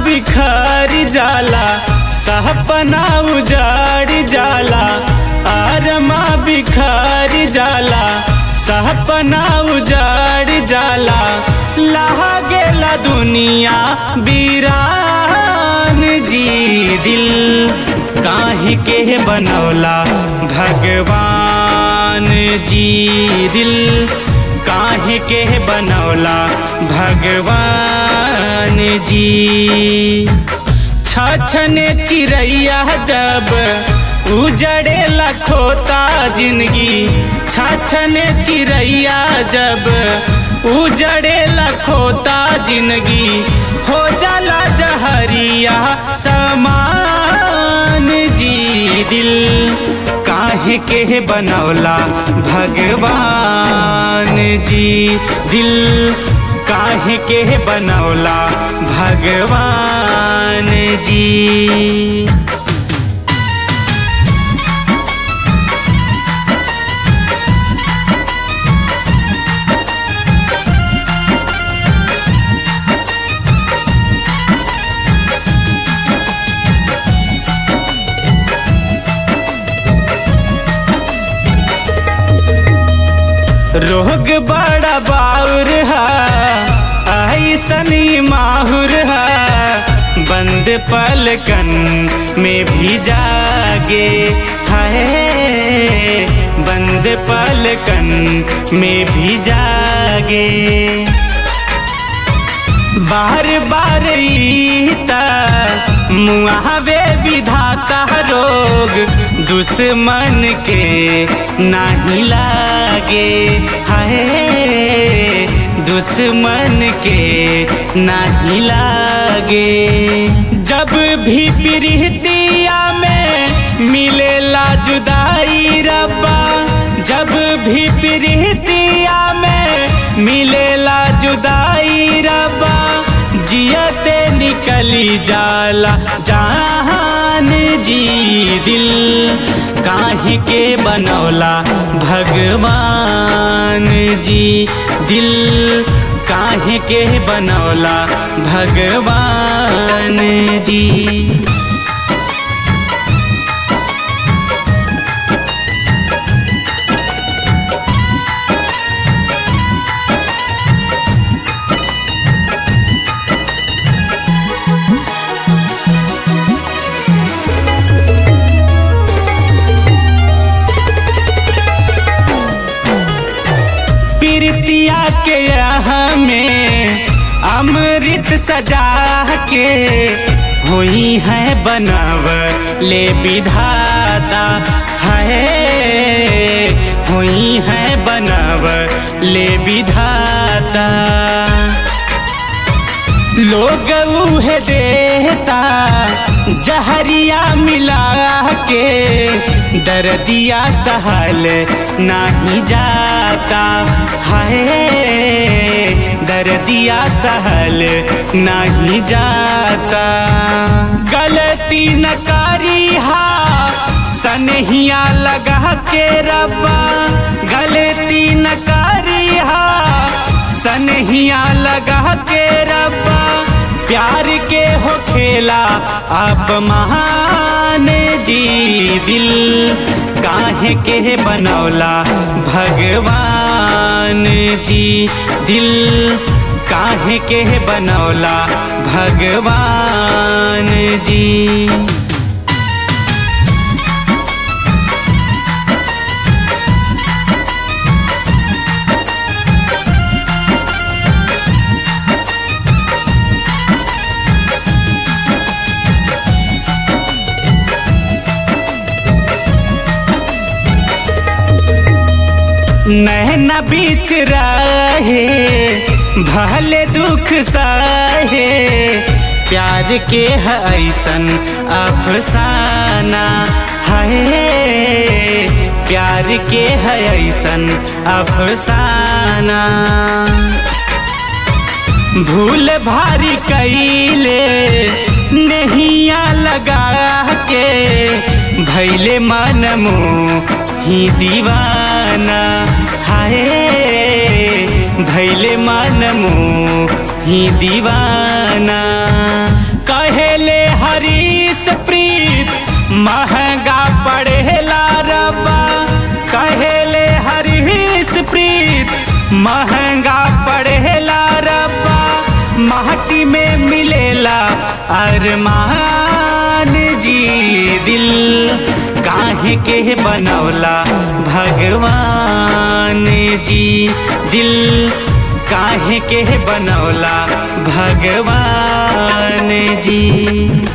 बिखर जाला सपना उजाड़ जाला आरमा बिखर जाला सपना उजाड़ जाला लागेला दुनिया बीरान जी दिल काहे के बनौला भगवान जी दिल काहे के बनौला भगवान जी छछने चिड़ैया जब उजड़े लखोता जिंदगी छछने चिड़ैया जब उजड़े लखोता जिंदगी हो जाला जहरिया समान जी दिल काहे के बनौला भगवान जी दिल काहे के बनौला भगवान जी रोग बड़ा बाउर है ऐसनी माहुर है बंद पलकन में भी जागे है बंद पलकन में भी जागे बार बार ईता मुआवे विधाता रोग दुश्मन के नहीं लागे हाय दुश्मन के नहीं लागे जब भी प्रीतिया में मिलेला जुदाई रब्बा जब भी प्रीतिया में मिलेला जुदाई रब्बा जियते निकली जाला जान जी दिल काहे के बनौला भगवान जी दिल काहे के बनौला भगवान जी प्रीतिया के यहाँ में अमृत सजा के हुई है बनव ले विधाता है हुई है बनव ले विधाता लोग उहे देता जहरिया मिला के दर्दिया सहल नहीं जाता हाय दर्दिया सहल नहीं जाता गलती न करी हा सनहिया लगा के रब्बा गलती न करी हा सनहिया लगा के रब्बा प्यार के हो खेला आप महान जी दिल काहे के बनौला भगवान जी दिल काहे के बनौला भगवान जी नैना बीच रहे भले दुख सहे प्यार के है ऐसन अफसाना है प्यार के है ऐसन अफसाना भूल भारी कैले नहिया लगा के भैले मन ही दीवाना हाय भैले मन ही दीवाना कह महंगा पड़ेला रब्बा कहेले हरीश प्रीत महंगा पड़ेला रब्बा माटी में मिलेला अरमान जी दिल काहे के बनौला भगवान जी दिल काहे के बनौला भगवान जी